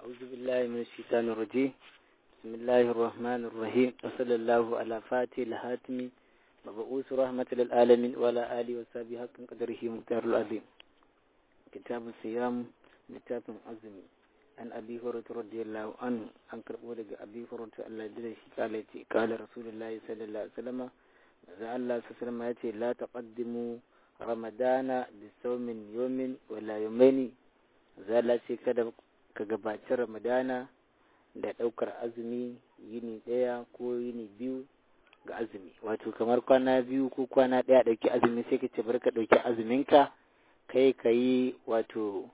أعوذ بالله من الشيطان الرجيم بسم الله الرحمن الرحيم وصلى الله على فاتح الهاتم مبعوث رحمة للعالمين وعلى آله وصحبه حق قدره مختار العظيم كتاب الصيام كتاب عظيم عن أبي هريرة رضي الله عنه عن كربولة أبي هريرة الله جل قال قال رسول الله صلى الله عليه وسلم إذا الله صلى الله عليه وسلم يأتي لا تقدموا رمضان بصوم يوم ولا يومين zala ce kada ka gabaci ramadana da ɗaukar azumi yini ɗaya ko yini biyu ga azumi wato kamar kwana biyu ko kwana ɗaya ɗauki azumi sai ka ce bari ka ɗauki azuminka kai ka yi wato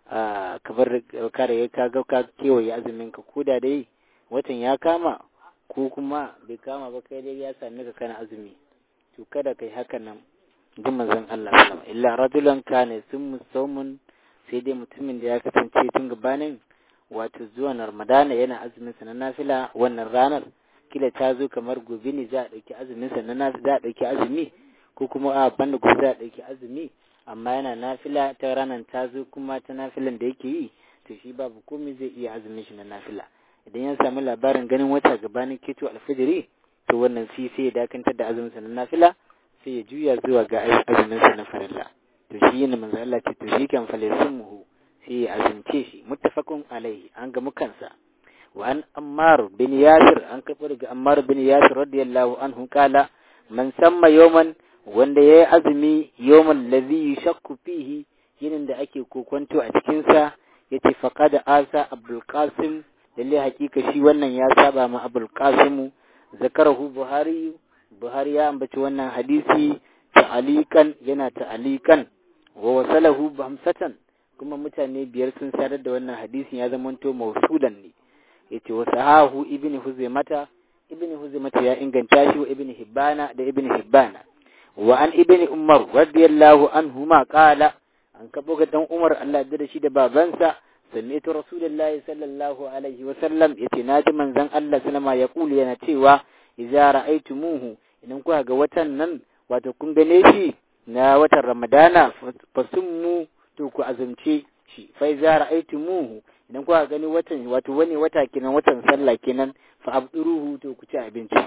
kamar kare ka ga ka kewaye azuminka ko da dai watan ya kama ko kuma bai kama ba kai dai ya sami ka kana azumi to kada kai haka nan jin manzon Allah sallallahu illa rajulan kana sun musawmun sai dai mutumin da ya kasance tun gabanin wato zuwan ramadana yana azumin sa na nafila wannan ranar kila ta zo kamar gobe ne za a ɗauki azumin sa na nafila za a ɗauki azumi ko kuma a banda gobe za a ɗauki azumi amma yana nafila ta ranar ta zo kuma ta nafilan da yake yi to shi babu komai zai iya azumin shi na nafila idan ya samu labarin ganin wata gabanin keto alfajiri to wannan shi sai ya dakantar da azumin sa na nafila sai ya juya zuwa ga azumin sa na farilla to shi ne manzo Allah ce to shi kan muhu sai ya azumce shi muttafaqun alaihi an ga mukansa wa an ammar bin yasir an kafa daga ammar bin yasir radiyallahu anhu kala man samma yawman wanda yayi azumi yawman ladhi yashakku fihi yinin da ake kokonto a cikin sa yace faqad asa abdul qasim lalle hakika shi wannan ya saba ma abdul qasim zakarahu buhari buhari ya ambaci wannan hadisi ta'alikan yana ta'alikan wa wasalahu hamsatan kuma mutane biyar sun sadar da wannan hadisin ya zamanto mausulan ne yace wa sahahu ibnu huzaimata ibnu huzaimata ya inganta shi wa ibnu hibbana da ibnu hibbana wa an ibnu umar radiyallahu anhu ma qala an kabo ga dan umar Allah ya da shi da babansa sami'tu rasulullahi sallallahu alaihi wa sallam yace naji manzon Allah sallama ya kulu yana cewa idza ra'aytumuhu idan kuka ga watan nan wato kun gane shi na watan ramadana fasummu to ku azumce shi fa iza ra'aytumuhu idan kuka gani watan wato wani wata kenan watan sallah kenan fa abduruhu to ku ci abinci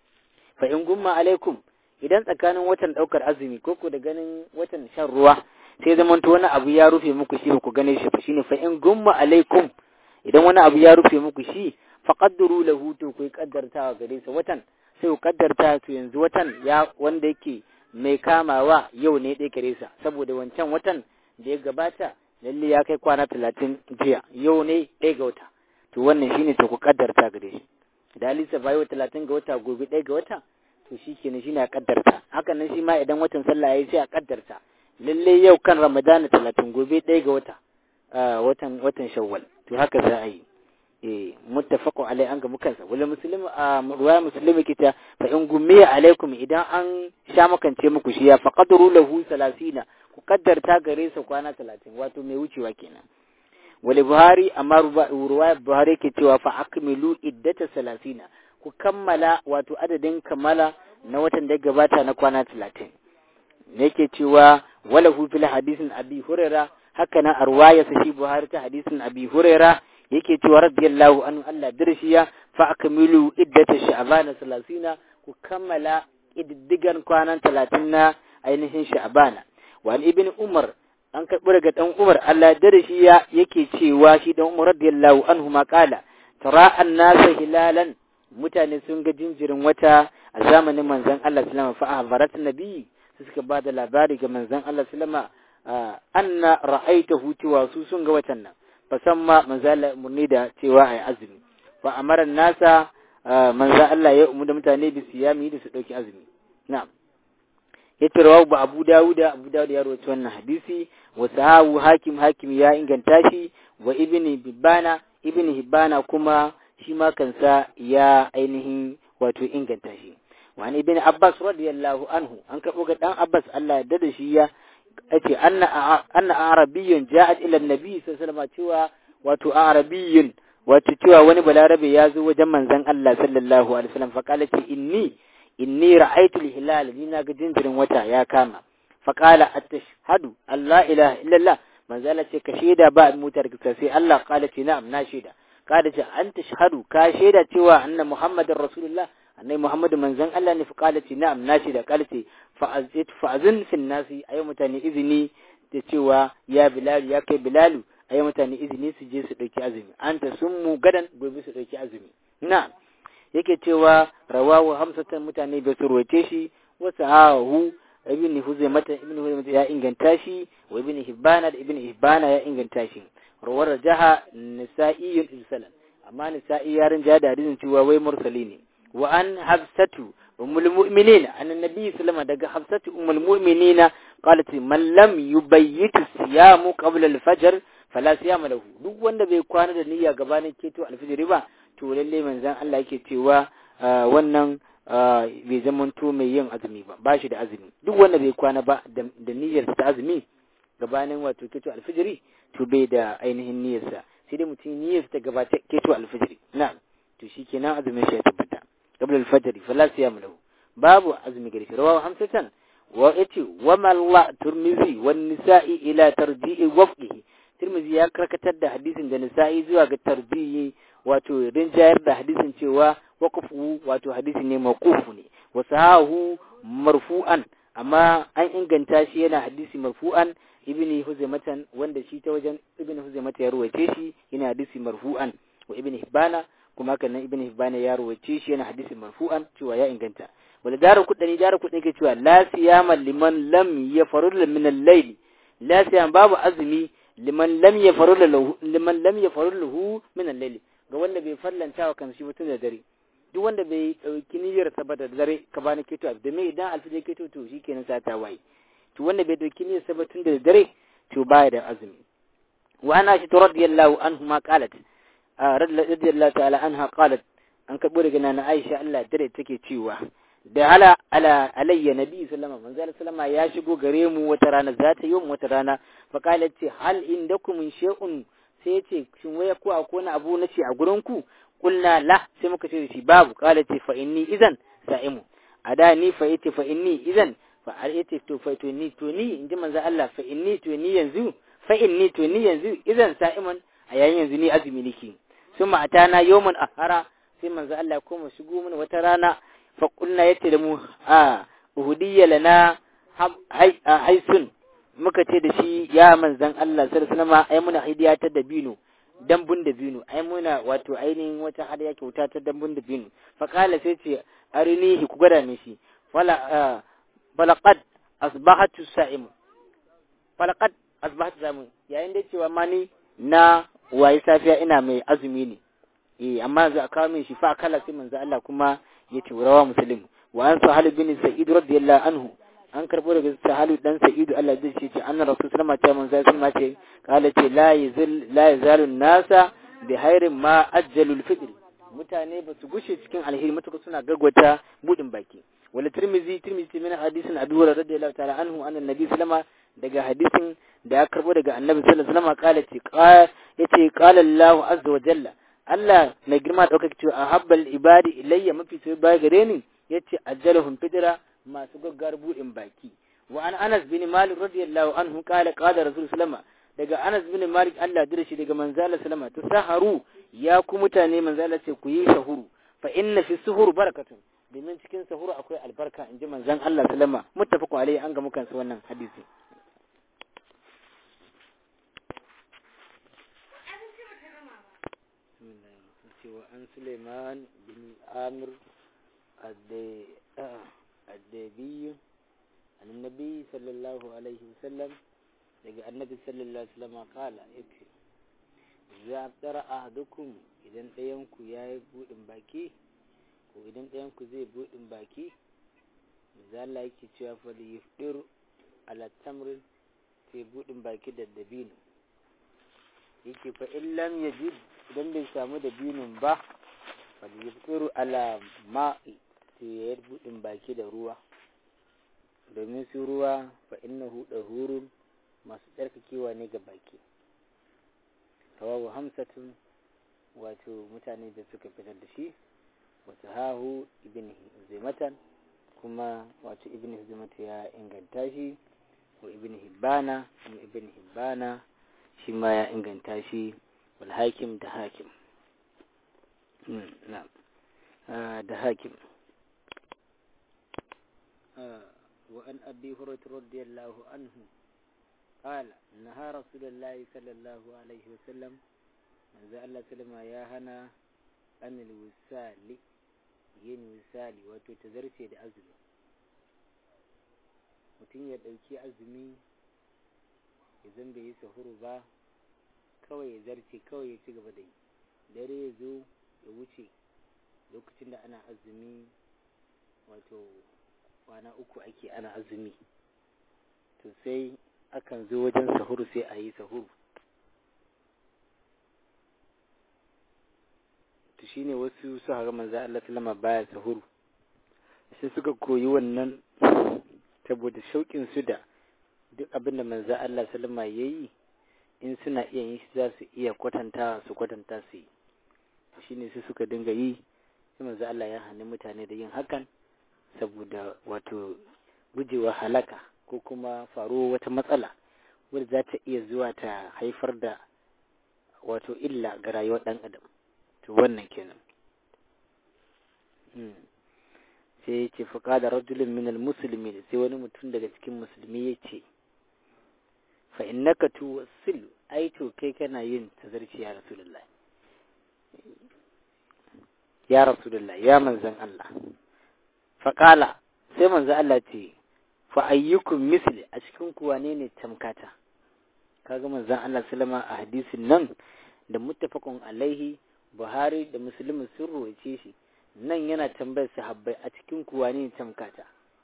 fa in gumma alaikum idan tsakanin watan daukar azumi ko ku da ganin watan shan ruwa sai zaman to wani abu ya rufe muku shi ku gane shi shine fa in gumma alaikum idan wani abu ya rufe muku shi fa qadduru lahu to ku kaddartawa gare sa watan sai ku kaddarta to yanzu watan ya wanda yake mai kamawa yau ne ɗaya gare sa saboda wancan watan da ya gabata lalle ya kai kwana talatin jiya yau ne ɗaya ga wata to wannan shine to ku kaddarta gare shi da alisa ba yau talatin ga wata gobe ɗaya ga wata to shi kenan shine a kaddarta hakan nan shi ma idan watan sallah ya yi sai a kaddarta lalle yau kan ramadana talatin gobe ɗaya ga wata watan watan shawwal to haka za a yi eh muttafaqun alai an ga mukansa wala muslimu a ruwaya muslimi kita fa in gummiya alaikum idan an sha makance muku shi ya faqadru lahu 30 ku kaddarta gare sa kwana 30 wato mai wucewa kenan wali buhari amma ruwaya buhari ke cewa fa akmilu iddata 30 ku kammala wato adadin kammala na watan da gabata na kwana 30 ne yake cewa wala hu fil hadisin abi huraira haka na arwaya sa shi buhari ta hadisin abi huraira yake cewa radiyallahu anhu Allah dirshiya fa akmilu iddata sha'ban 30 ku kammala iddigan kwanan 30 na ainihin sha'bana wa ibn umar an karbi daga dan umar Allah dirshiya yake cewa shi dan umar radiyallahu anhu ma kala tara an-nas hilalan mutane sun ga jinjirin wata a zamanin manzon Allah sallama fa ahbarat nabi suka ba da labari ga manzon Allah sallama anna ra'aitahu cewa su sun ga watan nan fasamma manzo Allah murni da cewa ai azumi fa amara nasa manzo Allah ya umu da mutane bi siyami da su dauki azumi na'am yace rawu ba Abu Dawud Abu Dawud ya rawaito wannan hadisi wa sahahu hakim hakim ya inganta shi wa ibni Hibbana ibni Hibbana kuma shi ma kansa ya ainihin wato inganta shi wa an ibn Abbas radiyallahu anhu an kabo ga dan Abbas Allah ya dada shi ya ce anna anna arabiyyun ja'at ila annabi sallallahu alaihi cewa wato arabiyyun wato cewa wani balarabe ya zo wajen manzon Allah sallallahu alaihi wasallam fa kala ce inni inni ra'aytu al-hilal ni na ga jinjirin wata ya kama fa qala atashhadu alla ilaha illallah manzo Allah ce ka shaida ba mutar ka sai Allah qala ce na'am na shaida kada ce an tashhadu ka shaida cewa anna muhammadar rasulullah annai muhammadu manzon Allah ne fa kala ce na'am na shaida kala ce fa'azit fa'azin fin nasi ayi mutane izini da cewa ya bilal ya kai bilalu ayi mutane izini su je su dauki azumi anta summu gadan gobe su dauki azumi na'am yake cewa rawahu hamsatan mutane bai su roce shi wasu hahu ibn huzaimata ibn huzaimata ya inganta shi wa ibn hibbana da ibn hibbana ya inganta shi rawar jaha nisa'iyyun irsalan amma nisa'i ya rinja da hadisin cewa wai mursali ne wa an hafsatu ummul mu'minin an annabi sallama daga hafsatu ummul mu'minin qalat man lam yubayyit siyamu qabla al-fajr fala siyama lahu duk wanda bai kwana da niyya gabanin keto al-fajr ba to lalle manzon Allah yake cewa wannan bai zamanto mai yin azumi ba ba shi da azumi duk wanda bai kwana ba da niyyar ta azumi gabanin wato keto alfijiri to bai da ainihin niyyarsa sai dai mutum niyyarsa ta gabata keto alfijiri na to shi kenan azumin shi ya tabbata qabla alfajr fala siyam lahu babu azumi gari shi rawahu hamsatan wa yace wa malla turmizi wan nisa'i ila tarji'i wafqihi turmizi ya karkatar da hadisin da nisa'i zuwa ga tarji'i wato rinjayar da hadisin cewa waƙafu wato hadisi ne maqufu ne wa sahahu marfu'an amma an inganta shi yana hadisi marfu'an ibn huzaimatan wanda shi ta wajen ibn huzaimata ya ruwace shi yana hadisi marfu'an wa ibn hibbana kuma haka nan ibn hibbana ya ruwace shi yana hadisi marfu'an cewa ya inganta wala daru kudani daru kudani ke cewa la siyama liman lam yafarul min al-layl la siyam babu azumi liman lam yafarul lahu liman lam yafarul lahu min al-layl ga wanda bai fallanta wa kanshi mutum da dare duk wanda bai dauki niyyar sa ba da dare ka bani keto da me idan alfijir keto to shikenan sa ta waye to wanda bai dauki niyyar sa ba tun da dare to baya da azumi wa ana shi radiyallahu anhu ma qalat radiyallahu ta'ala anha qalat an karbo daga nana Aisha Allah dare take cewa da ala ala alayya nabi sallama manzo sallama ya shigo gare mu wata rana za ta yi wata rana fa qalat ce hal indakum shay'un sai ce shin waya ko akwai wani abu na ce a gurin ku kulna la sai muka ce shi babu kala ce fa inni idan sa'imu a da ni fa yace fa inni idan fa har yace to fa to ni to ni inji manzo Allah fa inni to ni yanzu fa inni to ni yanzu idan sa'iman a yayin yanzu ni azumi nake sun ma atana yawman ahara sai manzo Allah ko mu shigo mana wata rana fa kulna yace da mu a uhudiyya lana haisun muka ce da shi ya manzan Allah sallallahu alaihi wasallam ai muna hidiya ta dabino dambun dabino ai muna wato ainihin wata hadiya kyauta ta dambun dabino fa kala sai ce arinihi ku gwada min shi wala falaqad asbahatu sa'im falaqad asbahatu sa'im yayin da cewa mani na wayi safiya ina mai azumi ne eh amma yanzu a kawo min shi fa kala sai manzo Allah kuma ya ce rawa muslim wa an sahal bin sa'id radiyallahu anhu an karbo daga sahalu dan sa'idu Allah zai ce anna rasul sallama ta manzo sallama ce kala ce la yazil la yazalu nasa bi khairin ma ajjalul fitr mutane ba su gushe cikin alheri matuka suna gagwata budin baki wala tirmizi tirmizi min hadisin abu hurairah radiyallahu ta'ala anhu anna nabi sallama daga hadisin da ya karbo daga annabi sallallahu alaihi wasallam kala ce yace qala Allah azza wa jalla Allah mai girma daukaka cewa ahabbal ibadi ilayya mafi sai ba gare ni yace ajjalahum fitra masu gaggar buɗin baki wa an Anas bin Malik radiyallahu anhu qala qala Rasul sallama daga Anas bin Malik Allah dira shi daga manzala sallama tasaharu ya ku mutane manzala ce ku yi sahuru fa inna fi suhur barakatun domin cikin sahuru akwai albarka in ji manzan Allah sallama muttafaqun alaihi an ga mukan su wannan hadisi an Suleiman bin Amir الدابي عن النبي صلى الله عليه وسلم daga annabi sallallahu alaihi wasallam kala yace za tara ahadukum idan ɗayan ku yayi budin baki ko idan ɗayan ku zai budin baki manzo Allah yake cewa fa li yufdir ala tamr sai budin baki da dabino yake fa in lam yajid idan bai samu dabinin ba fa li yufdir ala ma'i sai ya buɗin baki da ruwa domin su ruwa fa innahu dahurun masu tsarkakewa ne ga baki rawahu hamsatun wato mutane da suka fitar da shi wata hahu ibn zimatan kuma wato ibn zimata ya inganta shi wa ibn hibbana kuma ibn hibbana shi ma ya inganta shi wal hakim da hakim na'am da hakim وأن أبي هريرة رضي الله عنه قال نهى رسول الله صلى الله عليه وسلم من ذا الله سلم يا هنا أن الوسال yin misali wato ta zarce da azumi mutum ya ɗauki azumi idan bai yi sahuru ba kawai ya zarce kawai ya ci gaba da yi dare ya zo ya wuce lokacin da ana azumi wato kwana uku ake ana azumi to sai akan zo wajen sahuru sai a yi sahuru to shine wasu su haka manzo Allah sallama baya sahuru sai suka koyi wannan saboda shauƙin su da duk abin da manzo Allah sallama yayi in suna iya yin shi za su iya kwatantawa su kwatanta su yi shine sai suka dinga yi sai manzo Allah ya hana mutane da yin hakan saboda wato gujewa halaka ko kuma faruwa wata matsala wadda za ta iya zuwa ta haifar da wato illa ga rayuwar ɗan adam to wannan kenan sai ya ce fuka da rajulun minal musulmi sai wani mutum daga cikin musulmi ya ce fa innaka tuwassil ai to kai kana yin tazarci ya rasulullah ya rasulullah ya manzan Allah faƙala sai manzo Allah ce fa ayyukum misli a cikin ku wane ne tamkata kaga manzon Allah sallama a hadisin nan da muttafaqun alaihi Buhari da Muslim sun roce shi nan yana tambayar sahabbai a cikin ku wane ne tamkata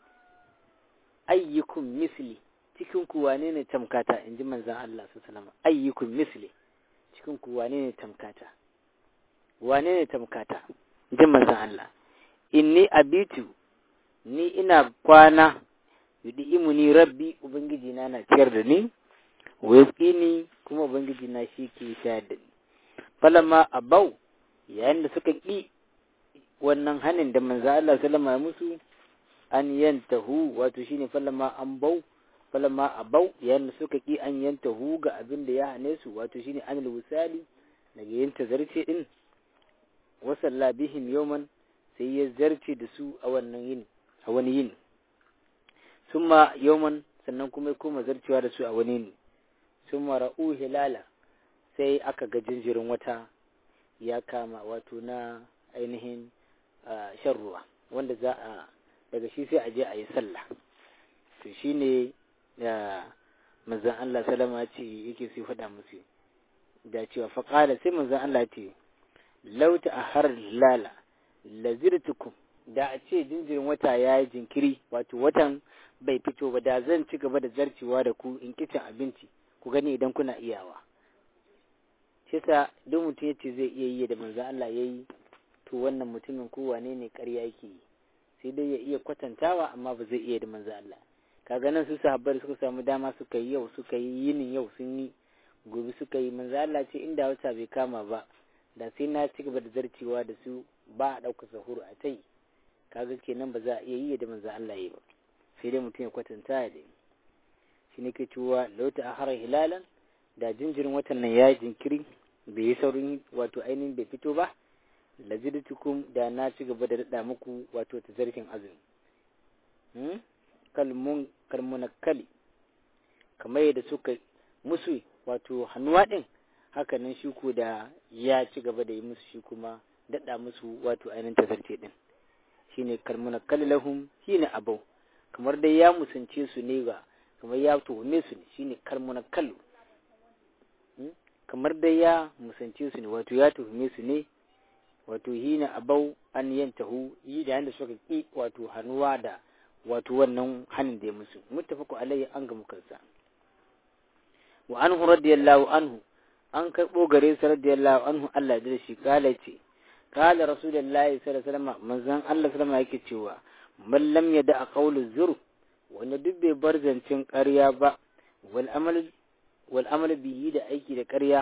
ayyukum misli cikin ku wane ne tamkata inji manzon Allah sallama ayyukum misli cikin ku wane ne tamkata wane ne tamkata inji manzon Allah inni abitu ni ina kwana yudi imuni rabbi ubangiji na na ciyar da ni ni kuma ubangiji na shi ke shayar da ni falamma abau yayin da suka ƙi wannan hanin da manzo Allah sallama musu an yantahu wato shine falamma an bau falamma abau yayin da suka ƙi an yantahu ga abin da ya hane su wato shine anil wusali daga yin zarce din wasalla bihim yawman sai ya zarce da su a wannan yini a wani yini summa yawman sannan kuma ya koma zarcewa da su a wani yini summa ra'u hilala sai aka ga jinjirin wata ya kama wato na ainihin shan ruwa wanda za a daga shi sai a je a yi sallah to shine da manzon Allah salama ce yake sai faɗa musu da cewa faƙala sai manzon Allah ce lauta a har lala lazirtukum da a ce jinjirin wata ya yi jinkiri wato watan bai fito ba da zan ci gaba da zarcewa da ku in kicin abinci ku gani idan kuna iyawa shi sa duk mutum ya ce zai iya yi da manzo Allah ya yi to wannan mutumin ko wane ne ƙarya yake yi sai dai ya iya kwatantawa amma ba zai iya da manzo Allah kaga nan su sahabbai suka samu dama suka yi yau suka yi yinin yau sun yi gobe suka yi manzo Allah ce inda wata bai kama ba da sai na ci gaba da zarcewa da su ba a ɗauka sahuru a tai kaga kenan ba za a iya yi da manzo Allah yi ba sai dai mutum ya kwatanta ya dai shi ne ke cewa lauta a harar hilalan da jinjirin watan nan ya yi jinkiri bai yi saurin wato ainihin bai fito ba lazidtukum da na ci gaba da daɗa muku wato ta zarfin azumi kalmun kalmunakali kamar yadda suka musu wato hannuwa ɗin hakanan shi ku da ya ci gaba da yi musu shi kuma daɗa musu wato ainihin tazarce ɗin shine kalmunakali lahum shine abau kamar dai ya musance su ne ga kamar ya tuhume su ne shine kalmunakalu kamar dai ya musance su ne wato ya tuhume su ne wato hina abau an yantahu yi da yanda suka ki wato hannuwa da wato wannan hanin da ya musu muttafaqu alayhi an ga mukansa wa anhu radiyallahu anhu an karbo gare sa radiyallahu anhu Allah da shi kala ce kala rasulullahi sallallahu alaihi wasallam manzon Allah sallallahu yake cewa man lam yada qawlu zur wanda duk bai bar zancen ƙarya ba wal amal wal amal bihi da aiki da ƙarya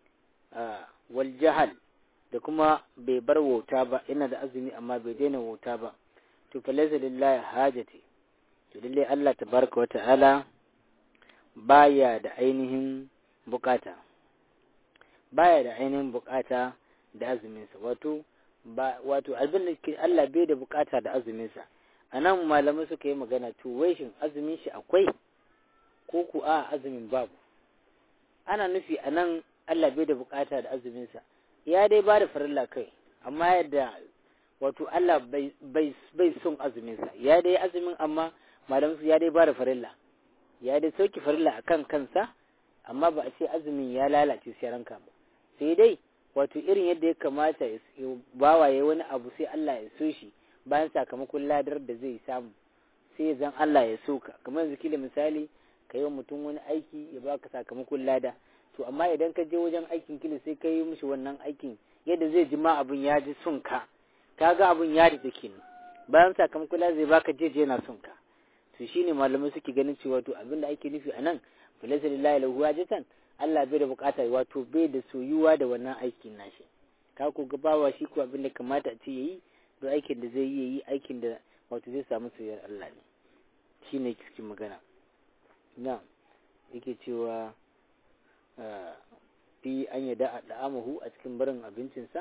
wal jahal da kuma bai bar wauta ba yana da azumi amma bai daina wauta ba to fa laysa lillahi hajati to lalle Allah tabaraka wata'ala baya da ainihin bukata baya da ainihin bukata da azumin sa wato ba wato abin da ke Allah bai da bukata da azumin sa anan malamai suka yi magana to wai shin azumin shi akwai ko ku a azumin babu ana nufi anan Allah bai da bukata da azumin sa ya dai ba da farilla kai amma yadda wato Allah bai bai son azumin sa ya dai azumin amma malamai ya dai ba da farilla ya dai sauki farilla akan kansa amma ba a ce azumin ya lalace sai ranka ba sai dai wato irin yadda ya kamata ya bawaye wani abu sai Allah ya so shi bayan sakamakon ladar da zai samu sai zan Allah ya so ka kamar yanzu kila misali ka yi wa mutum wani aiki ya baka sakamakon lada to amma idan ka je wajen aikin kila sai ka yi mishi wannan aikin yadda zai ji ma abun ya ji son ka ka ga abun ya da kenan bayan sakamakon lada zai baka jeje yana son ka to shine malamai suke ganin cewa to abin da ake nufi a nan falasa lillahi lahu wajatan Allah bai da bukata wato bai da soyuwa da wannan aikin nashi ka ko gabawa shi ko abin da kamata a ce yayi don aikin da zai yi yayi aikin da wato zai samu soyayyar Allah ne shine cikin magana na yake cewa fi an yada a da'amahu a cikin barin abincinsa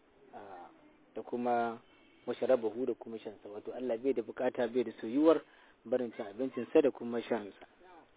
da kuma masharabahu da kuma shansa wato Allah bai da bukata bai da soyuwar barin cin abincinsa da kuma shansa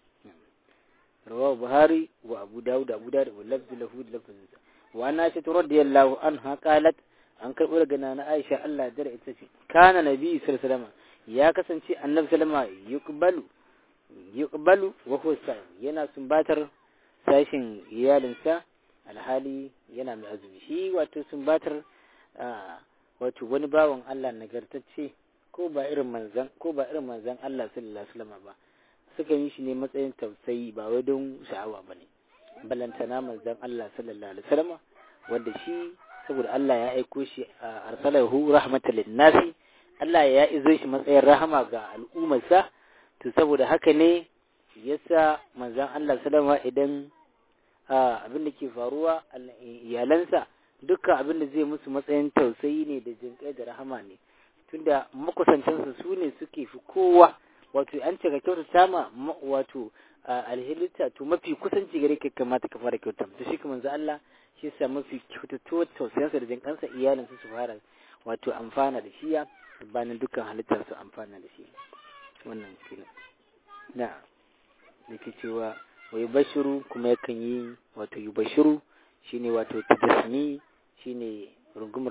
رواه البخاري وابو داود ابو داود واللفظ له لفظ وعن عائشة رضي الله عنها قالت an karɓo daga nana Aisha Allah dare ita ce kana nabi sallallahu ya kasance annabi sallama yuqbalu yuqbalu wa huwa yana sumbatar sashin iyalinsa alhali yana mai azumi shi wato sumbatar wato wani bawan Allah nagartacce ko ba irin manzan ko ba irin manzan Allah sallallahu alaihi wasallam ba suka yi shi ne matsayin tausayi ba wai don sha'awa ba ne balantana manzan Allah sallallahu alaihi wasallam wanda shi saboda Allah ya aiko shi a arsalahu rahmatan linnasi Allah ya izo shi matsayin rahama ga al'ummarsa to saboda haka ne yasa manzan Allah sallama idan abin da ke faruwa iyalansa dukkan abin da zai musu matsayin tausayi ne da jinƙai da rahama ne tunda makusantansu su ne suke fi kowa wato an ce ka kyautata ma wato alhilita to mafi kusanci gare ka kamata ka fara kyauta to shi kuma manzo Allah shi sa mafi kyautatuwa tausayansa da jin kansa iyalinsa su fara wato amfana da shi ya bayan dukkan halittar su amfana da shi wannan kila na da ke cewa wa yubashiru kuma yakan yi wato yubashiru shine wato tajasmi shine rungumar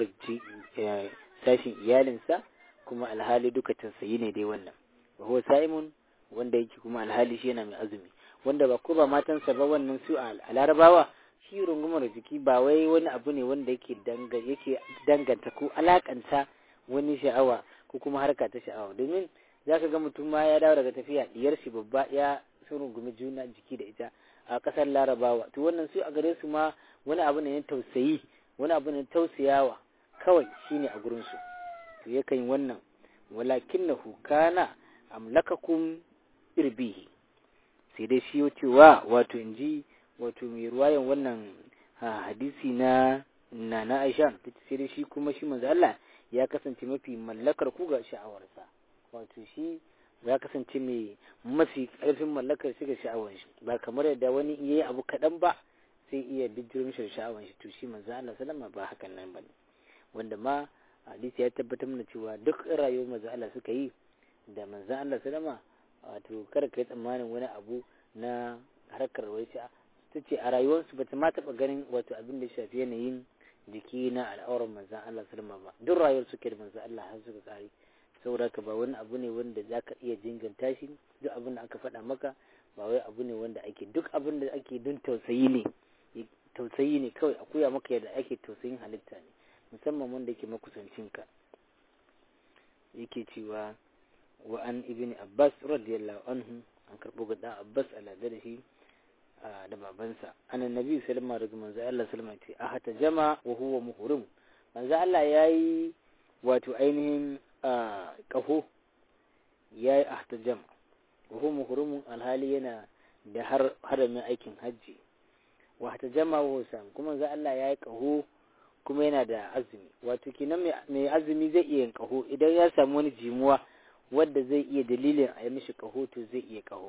sashin iyalinsa kuma alhali duka tausayi ne dai wannan wa huwa sa'imun wanda yake kuma alhali shi yana mai azumi wanda ba ko ba matansa ba wannan su a larabawa shi rungumar jiki ba wai wani abu ne wanda yake danga yake danganta ko alakanta wani sha'awa ko kuma harka ta sha'awa domin zaka ga mutum ma ya dawo daga tafiya diyar shi babba ya sun rungumi juna jiki da ita a kasar larabawa to wannan su a gare su ma wani abu ne na tausayi wani abu ne tausayawa kawai shine a gurin su to yakan wannan walakinnahu kana amlakakum irbihi sai dai shi cewa wato in ji wato mai ruwayan wannan hadisi na na na Aisha sai dai shi kuma shi manzo Allah ya kasance mafi mallakar ku ga sha'awarsa wato shi ya kasance mai mafi ƙarfin mallakar shi ga sha'awar shi ba kamar yadda wani yayi abu kaɗan ba sai iya bijirin shi sha'awar shi to shi manzo Allah sallama ba hakan nan bane wanda ma hadisi ya tabbatar mana cewa duk rayuwar manzo Allah suka yi da manzan Allah sallama wato kada ka yi tsammanin wani abu na harkar wai ta ce a rayuwarsu ba ta ma taɓa ganin wato abin da shafi yanayin jiki na al'auran manzan Allah sallama ba duk rayuwar suke da manzan Allah har suka kare saboda ka ba wani abu ne wanda za ka iya jinganta shi duk abin da aka faɗa maka ba wai abu ne wanda ake duk abin da ake don tausayi ne tausayi ne kawai a koya maka yadda ake tausayin halitta ne musamman wanda yake makusancinka yake cewa wa an ibn abbas radiyallahu anhu an karbo ga dan abbas alada da shi da babansa anan nabi sallama daga manzo Allah sallama ce a hata jama wa huwa muhrim manzo Allah yayi wato ainihin kaho yayi ahta jama wa huwa muhrim alhali yana da har haramin aikin hajji wa hata jama wa sam kuma manzo Allah yayi kaho kuma yana da azumi wato kenan mai azumi zai iya yin kaho idan ya samu wani jimuwa wadda zai iya dalilin a yi mishi kaho to zai iya kaho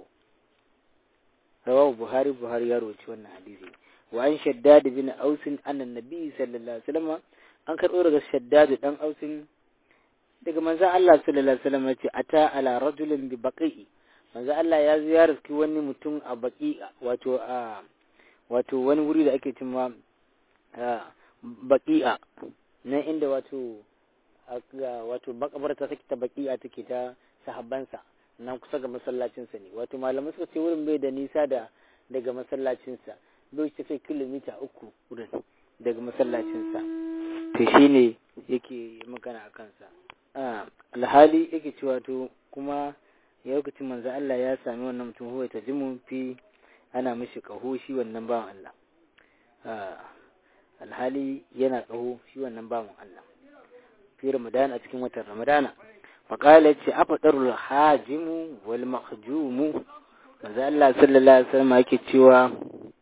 rawahu buhari buhari ya roci wannan hadisi wa an shaddad bin aus annan nabi sallallahu alaihi wasallam an karɓo daga shaddadu dan ausin daga manzon Allah sallallahu alaihi wasallam yace ata ala rajulin bi baqi'i manzon Allah ya zo ya riski wani mutum a baqi wato a wato wani wuri da ake cewa baqi'a nan inda wato wato makabarta take ta baqi'a take ta sahabbansa nan kusa ga masallacinsa ne wato malamai suka ce wurin bai da nisa da daga masallacinsa bai tafi kilomita uku wurin daga masallacinsa to shine yake magana a kansa alhali yake cewa to kuma ya lokacin manzo Allah ya sami wannan mutum huwa ta jimu fi ana mishi kaho shi wannan bawan Allah alhali yana kaho shi wannan bawan Allah fi Ramadan a cikin watan Ramadana faƙala ce a faɗarul hajimu wal mahjumu manzo Allah sallallahu alaihi wasallam yake cewa